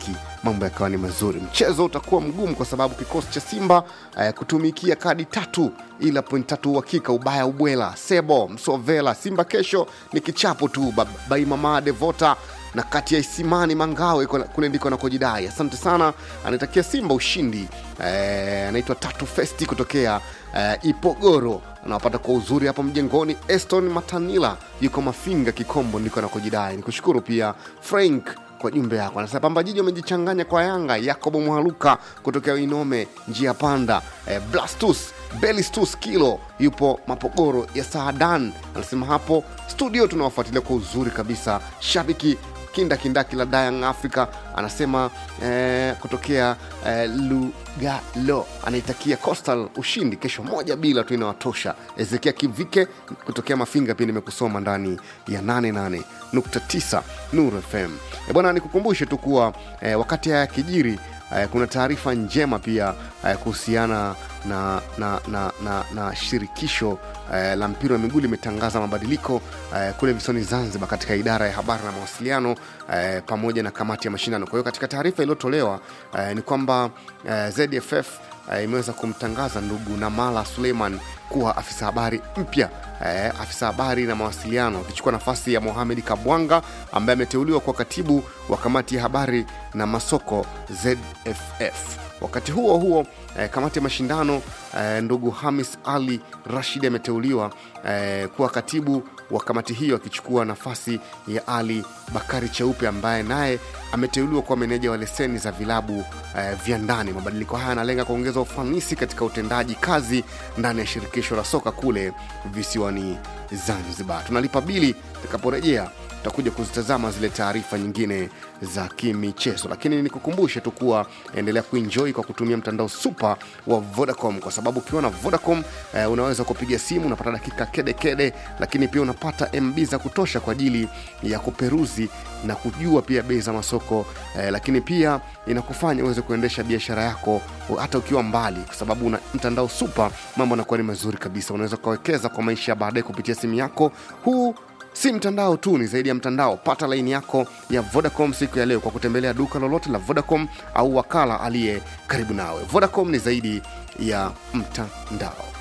mashabiki mambo yakawa ni mazuri. Mchezo utakuwa mgumu kwa sababu kikosi cha Simba eh, kutumikia kadi tatu ila point tatu uhakika, ubaya ubwela, Sebo Msovela. Simba kesho ni kichapo tu, Ba- Baimama Devota na kati ya Isimani Mangawe iko- kule ndiko anakojidai. Asante sana, anaitakia Simba ushindi. Eh, anaitwa Tatu Festi kutokea eh, Ipogoro, anawapata kwa uzuri hapa mjengoni. Eston Matanila yuko Mafinga Kikombo, ndiko anakojidai. Nikushukuru pia Frank kwa jumbe yako, anasema Pamba Jiji wamejichanganya kwa Yanga. Yakobo Mwaluka kutokea Inome njia panda. Eh, Blastus Belistus Kilo yupo Mapogoro ya Saadan, anasema hapo studio tunawafuatilia kwa uzuri kabisa. Shabiki kinda kindaki la Dayang Africa anasema eh, kutokea eh, Lugalo anaitakia Coastal ushindi kesho, moja bila tu inawatosha. Ezekia Kivike kutokea Mafinga pia nimekusoma ndani ya 88.9 Nuru FM. E bwana, nikukumbushe tu kuwa eh, wakati haya kijiri eh, kuna taarifa njema pia eh, kuhusiana na, na, na, na, na shirikisho eh, la mpira wa miguu limetangaza mabadiliko eh, kule visiwani Zanzibar katika idara ya habari na mawasiliano eh, pamoja na kamati ya mashindano. Kwa hiyo katika taarifa iliyotolewa eh, ni kwamba eh, ZFF eh, imeweza kumtangaza ndugu Namala Suleiman kuwa afisa habari mpya eh, afisa habari na mawasiliano akichukua nafasi ya Mohamed Kabwanga ambaye ameteuliwa kwa katibu wa kamati ya habari na masoko ZFF. Wakati huo huo eh, kamati ya mashindano eh, ndugu Hamis Ali Rashid ameteuliwa eh, kuwa katibu wa kamati hiyo akichukua nafasi ya Ali Bakari Cheupe ambaye naye ameteuliwa kuwa meneja wa leseni za vilabu eh, vya ndani. Mabadiliko haya yanalenga kuongeza ufanisi katika utendaji kazi ndani ya shirikisho la soka kule visiwani Zanzibar. Tunalipa bili, tutakaporejea tutakuja kuzitazama zile taarifa nyingine za kimichezo, lakini nikukumbushe tu kuwa endelea kuenjoy kwa kutumia mtandao super wa Vodacom, kwa sababu ukiwa na Vodacom eh, unaweza kupiga simu unapata dakika kede kede, lakini pia unapata MB za kutosha kwa ajili ya kuperuzi na kujua pia bei za masoko eh, lakini pia inakufanya uweze kuendesha biashara yako hata ukiwa mbali, kwa sababu una mtandao super, mambo yanakuwa ni mazuri kabisa. Unaweza ukawekeza kwa maisha ya baadaye kupitia simu yako. Huu si mtandao tu, ni zaidi ya mtandao. Pata laini yako ya Vodacom siku ya leo kwa kutembelea duka lolote la Vodacom au wakala aliye karibu nawe. Vodacom ni zaidi ya mtandao.